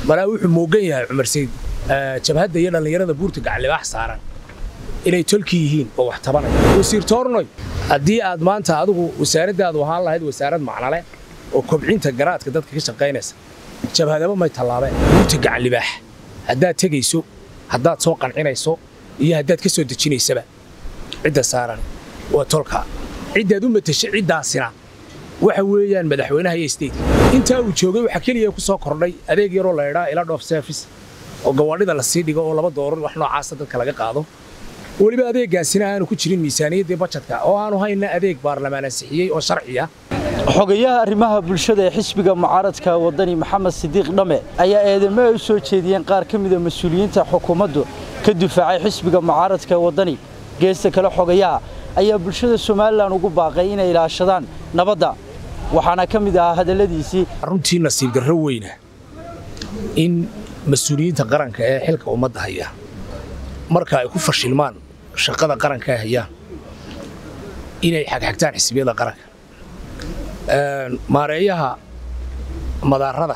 malaa wuxuu moogan yahay cumar sayd jabhadda iyo dhallinyarada buurta gaclibaax saaran inay tolki yihiin oo wax tabanaya wasiir toornoy haddii aad maanta adigu wasaaraddaadu ahaan lahayd wasaarad macnale oo kobcinta garaadka dadka ka shaqaynaysa jabhadaba may tallaabeen buurta gaclibaax haddaad tegayso haddaad soo qancinayso iyo haddaad ka soo dejinaysaba cidda saaran waa tolka ciddaad u matasha ciddaasina waxa weeyaan madaxweynaha iyo steytka intaa uu joogay waxaa keliya ku soo kordhay adeeg yaroo la idhaa ila dhoof service oo gawaadhida la sii dhigo oo laba doorar wax noocaasa dadka laga qaado weliba adeeggaasina aanu ku jirin miisaaniyaddii bajadka oo aanu hayna adeeg baarlamaan ansixiyey oo sharci ah xogayaha arrimaha bulshada ee xisbiga mucaaradka waddani maxamed sidiiq dhamme ayaa eedamo ay u soo jeediyeen qaar ka mida mas-uuliyiinta xukuumaddu ka difaacay xisbiga mucaaradka waddani geesta kale xogayaha ayaa bulshada somalilan ugu baaqay inay ilaashadaan nabadda waxaana ka mid ahaa hadalladiisii runtii nasiib darro weyna in mas-uuliyiinta qaranka ee xilka ummadda haya marka ay ku fashilmaan shaqada qaranka ay hayaan inay xagxagtaan xisbiyada qaranka maareeyaha madaarada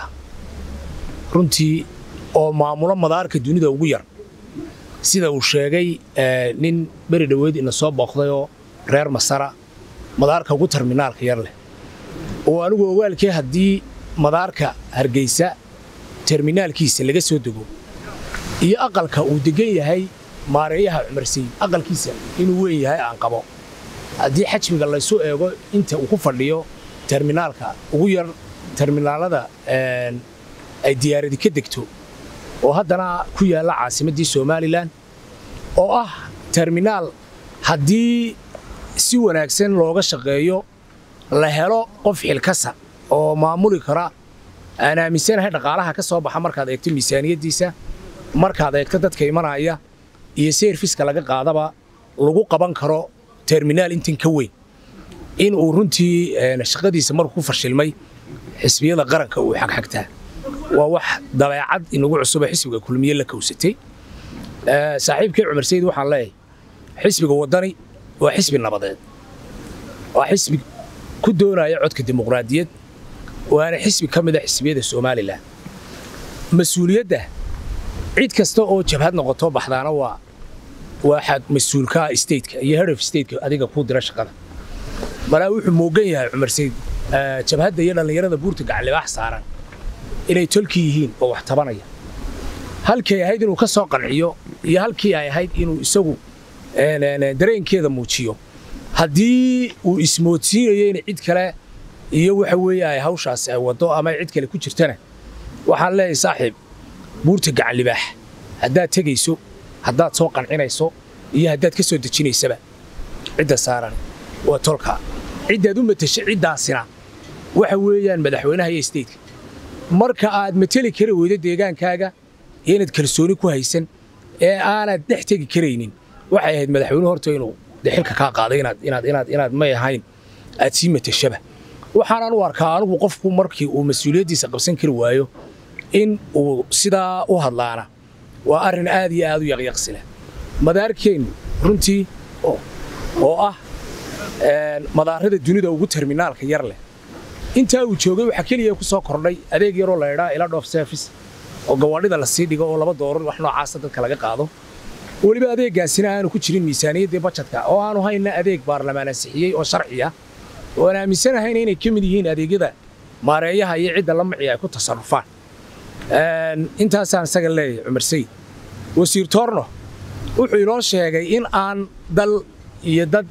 runtii oo maamulo madaarka dunida ugu yar sida uu sheegay nin beri dhoweyd ina soo booqdayoo reer masara madaarka ugu terminaalka yar leh oo anigu ogaalkee haddii madaarka hargeysa terminaalkiisa laga soo dego iyo aqalka uu degan yahay maareeyaha cumar sayid aqalkiisa inuu weyn yahay aan qabo haddii xajmiga laysu eego inta uu ku fadhiyo terminaalka ugu yar terminaalada ay diyaaradi ka degto oo haddana ku yaalla caasimaddii somalilan oo ah terminaal haddii si wanaagsan looga shaqeeyo la helo qof xilkasa oo maamuli kara aan aaminsanahay dhaqaalaha ka soo baxa markaad eegto miisaaniyaddiisa markaad eegto dadka imanaya iyo seerfiska laga qaadaba lagu qaban karo terminaal intan ka weyn in uu runtii shaqadiisa markuu ku fashilmay xisbiyada qaranka uu xagxagtaa waa wax dabeecad inagu cusuboo xisbiga kulmiye la kowsatay saaxiibkii cumar sayid waxaan leeyahay xisbiga waddani waa xisbi nabadeed waa xisbi ku doonaya codka dimuqraadiyad waana xisbi ka mid a xisbiyada somalilan mas-uuliyadda cid kasta oo jabhad noqoto baxdaana waa waa mas-uulka stateka iyo head of stateka adiga kuu dira shaqada malaa wuxuu moogan yahay cumar sayid jabhadda iyo dhallinyarada buurta gaclibaax saaran inay tolki yihiin oo wax tabanaya halkii ay ahayd inuu ka soo qanciyo iyo halkii ay ahayd inuu isagu dareenkeeda muujiyo haddii uu ismoodsiinayo in cid kale iyo waxa weeye ay hawshaasi ay waddo ama cid kale ku jirtana waxaan leeyahay saaxiib buurta gaclibaax haddaad tegayso haddaad soo qancinayso iyo haddaad ka soo dejinaysaba cidda saaran waa tolka ciddaad u matasha ciddaasina waxa weeyaan madaxweynaha iyo steytka marka aad mateli kari weydo deegaankaaga iyo inaad kalsooni ku haysan ee aanad dhex tegi karaynin waxay ahayd madaxweynuhu horta inuu xilka kaa qaaday inaad may ahayn aad sii matashaba waxaanan u arkaa anigu qofku markii uu mas-uuliyaddiisa qabsan kari waayo in uu sidaa u hadlaana waa arrin aad iyo aad u yaqyaqsila madaarkeennu runtii oo ah madaarada dunida ugu terminaalka yar leh intaa uu joogay waxaa keliya ku soo kordhay adeeg yaroo la idhaa ila dhoof service oo gawaadhida la sii dhigo oo laba doorar wax noocaasa dadka laga qaado weliba adeeggaasina aanu ku jirin miisaaniyaddii bajadka oo aanu hayna adeeg baarlamaan ansixiyey oo sharci ah oo aan aaminsanahayna inay ka mid yihiin adeegyada maareeyaha iyo cidda la maci ay ku tasarrufaan intaasaan isaga leeyahay cumar sayid wasiir toorno wuxuu inoo sheegay in aan dal iyo dad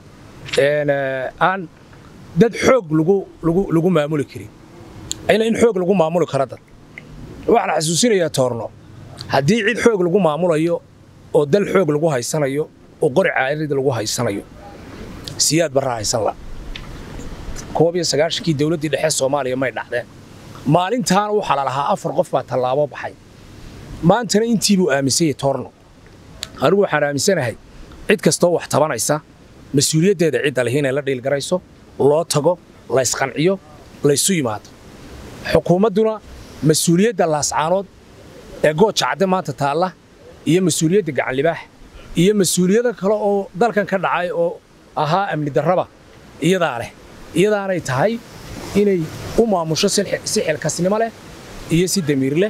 aan dad xoog lagu maamuli karin in xoog lagu maamuli karo dad waxaan xasuusinayaa toorno haddii cid xoog lagu maamulayo oo dal xoog lagu haysanayo oo qori caarid lagu haysanayo siyaad barra haysan la koob iyo sagaashankii dowladdii dhexe soomaaliya may dhacdeen maalintaana waxaa la lahaa afar qof baa tallaabo baxay maantana intii buu aaminsanyay toorno anigu waxaan aaminsanahay cid kastoo wax tabanaysa mas-uuliyaddeeda cidda lihi inay la dhiilgarayso loo tago laysqanciyo laysu yimaado xukuumadduna mas-uuliyadda laascaanood ee gooja cadde maanta taalla iyo mas-uuliyadda gacanlibaax iyo mas-uuliyado kale oo dalkan ka dhacay oo ahaa amni darraba iyadaa leh iyadaanay tahay inay u maamusho si xilkasnimo leh iyo si damiir leh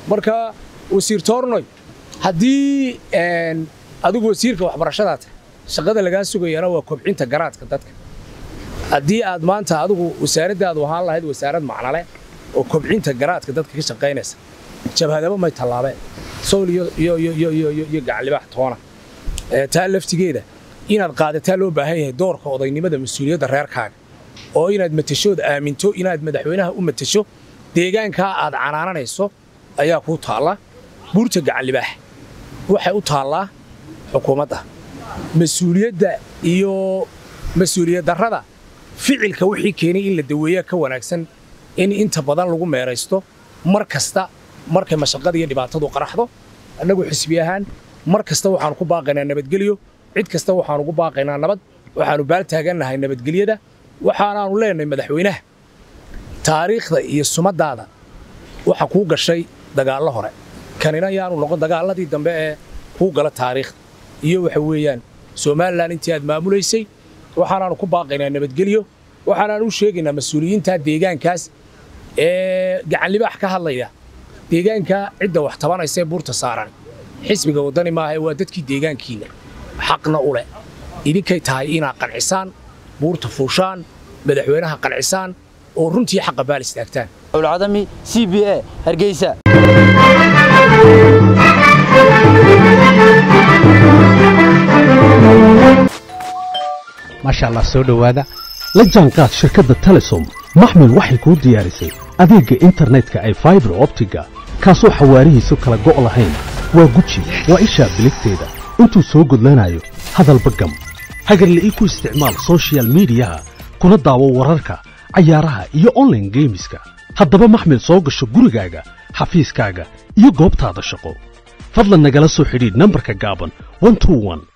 marka wasiir toornoy haddii adigu wasiirka waxbarashadaad shaqada lagaa sugayana waa kobcinta garaadka dadka haddii aad maanta adigu wasaaraddaadu ahaan lahayd wasaarad macnale oo kobcinta garaadka dadka ka shaqaynaysa jabhadaba may tallaabeen sowl iyo gacanlibaax toona taa laftigeeda inaad qaadataa loo baahan yahay doorka odaynimada mas-uuliyadda reerkaaga oo inaad matashood aaminto inaad madaxweynaha u matasho deegaankaa aad canaananayso ayaa kuu taalla buurta gacanlibaax waxay u taallaa xukuumadda mas-uuliyadda iyo mas-uuliyad darrada ficilka wixii keenay in la daweeyaa ka wanaagsan in inta badan lagu meeraysto mar kasta markay mashaqada iyo dhibaatadu qaraxdo annagu xisbi ahaan mar kasta waxaannu ku baaqaynaa nabadgelyo cid kasta waxaannu ugu baaqaynaa nabad waxaannu baal taagannahay nabadgelyada waxaanaannu leenahay madaxweynaha taariikhda iyo sumaddaada waxa kuu gashay dagaallo hore kanina yaanu noqon dagaalladii dambe ee kuu gala taariikhda iyo waxa weeyaan somalilan intii aad maamulaysay waxaanaannu ku baaqaynaa nabadgelyo waxaanaannu u sheegaynaa mas-uuliyiinta deegaankaas ee gacanlibaax ka hadlaya deegaankaa cidda wax tabanaysa ee buurta saaran xisbiga waddani maaha waa dadkii deegaankiinna xaqna u leh idinkay tahay inaad qancisaan buurta fuushaan madaxweynaha qancisaan oo runtii xaqa baal istaagtaan abdulcadami c b a hargeysa maasha allah soo dhowaada la jaanqaad shirkadda telesom maxmil waxay kuu diyaarisay adeegga internetka ay faibar optiga kaasoo xawaarihiisu kala go' lahayn waa guji waa ishaa biligteeda intuu soo gudlanayo hadalba gam hagarla'ii ku isticmaal sochial midiyaha kuna daawo wararka cayaaraha iyo onlaine geemiska haddaba maxmil soo gasho gurigaaga xafiiskaaga iyo goobtaada shaqo fadlan nagala soo xidhiidh nambarka gaaban